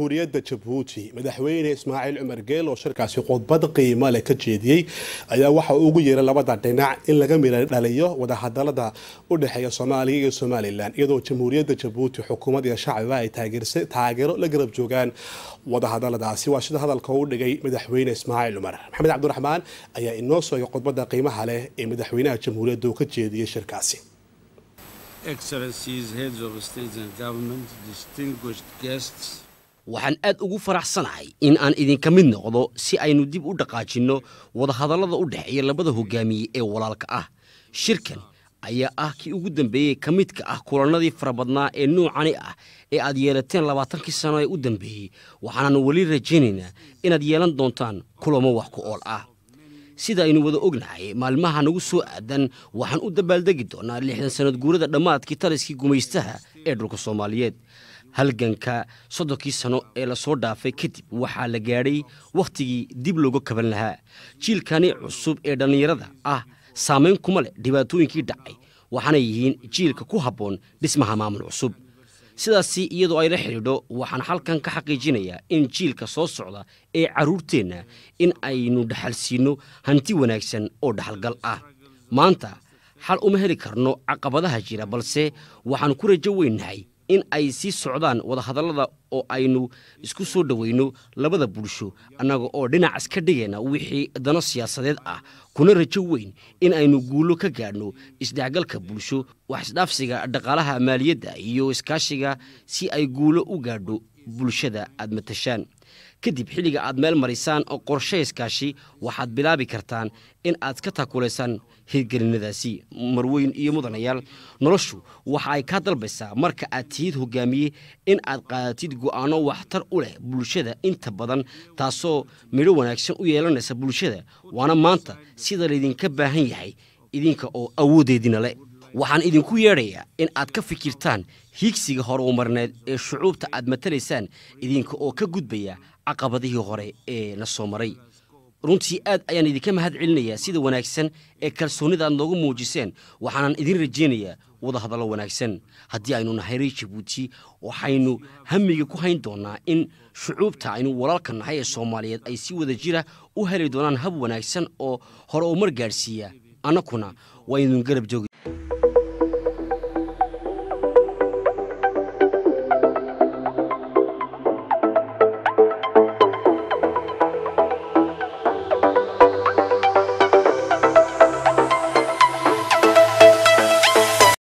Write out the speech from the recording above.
jamhuuriyadda jabuuti madaxweyne ismaaciil cumar geel oo shirkaasi khudbad qiimo leh ka jeediyey ayaa waxa uu ugu yeeray labada dhinac in laga mira dhaliyo wadahadalada u dhexeeya soomaaliya iyo somalilan iyadoo jamhuuriyadda jabuuti xukuumad iyo shacbiba ay taageero la garab joogaan wadahadaladaasi waa sida hadalka u dhigay madaxweyne ismaaciil cumar maxamed cabdiraxmaan ayaa inoo soogay khudbada qiimaha leh ee madaxweynaha jamhuuriyadda uu ka jeediyey shirkaasi waxaan aad ugu faraxsanahay in aan idinka mid noqdo si aynu dib u dhaqaajinno wadahadallada u dhexeeya labada hogaamiye ee walaalka ah shirkan ayaa ah kii ugu dambeeyey ka midka ah kulannadii farabadnaa ee nuucani ah ee aad yeelateen labaatankii sano ee u dambeeyey waxaanaannu weli rajaynaynaa inaad yeelan doontaan kulamo wax ku ool ah sida aynu wada ognahay maalmaha nagu soo aadan waxaan u dabaaldegi doonaa lixdan sannad guurada dhammaadkii taliskii gumaystaha ee dhulka soomaaliyeed halganka soddonkii sano ee lasoo dhaafay kadib waxaa la gaadhay wakhtigii dib looga kaban lahaa jiilkani cusub ee dhallinyarada ah saamayn kuma leh dhibaatooyinkii dhacay waxaana yihiin jiilka ku habboon dhismaha maamul cusub sidaasi iyadoo ay la xidhiidho waxaan halkan ka xaqiijinayaa in jiilka soo socda ee carruurteenna in aynu dhaxalsiinno hanti wanaagsan oo dhaxalgal ah maanta xal uma heli karno caqabadaha jira balse waxaan ku rajo weynahay in ay sii socdaan wadahadallada oo aynu isku soo dhowayno labada bulsho annaga oo dhinacaas ka dhigayna wixii dano siyaasadeed ah kuna rajo weyn in aynu guulo ka gaadhno isdhexgalka bulsho wax isdhaafsiga dhaqaalaha maaliyadda iyo iskaashiga si ay guulo u gaadho bulshada aad matashaan kadib xilliga aad meel marisaan oo qorshe iskaashi waxaad bilaabi kartaan in aad ka taakulaysaan hirgelinadaasi marweyn iyo mudanayaal noloshu waxa ay kaa dalbaysaa marka aad tihid hogaamiye in aad qaadatid go'aano waxtar u leh bulshada inta badan taasoo midho wanaagsan u yeelanaysa bulshada waana maanta sida laydinka baahan yahay idinka oo awooddeedina leh waxaan idinku yeedhayaa in aad ka fikirtaan hiigsiga horumarneed ee shucuubta aad matalaysaan idinka oo ka gudbaya caqabadihii hore ee na soo maray runtii aad ayaan idinka mahad celinayaa sida wanaagsan ee kalsoonnida aad noogu muujiseen waxaanan idin rajaynayaa wadahadallo wanaagsan haddii aynu nahay reer jabuuti waxaynu hamiga ku hayn doonnaa in shucuubta aynu walaalka nahay ee soomaaliyeed ay si wada jira u heli doonaan hab wanaagsan oo hore umar gaadhsiiya annakuna waa idin garab joogi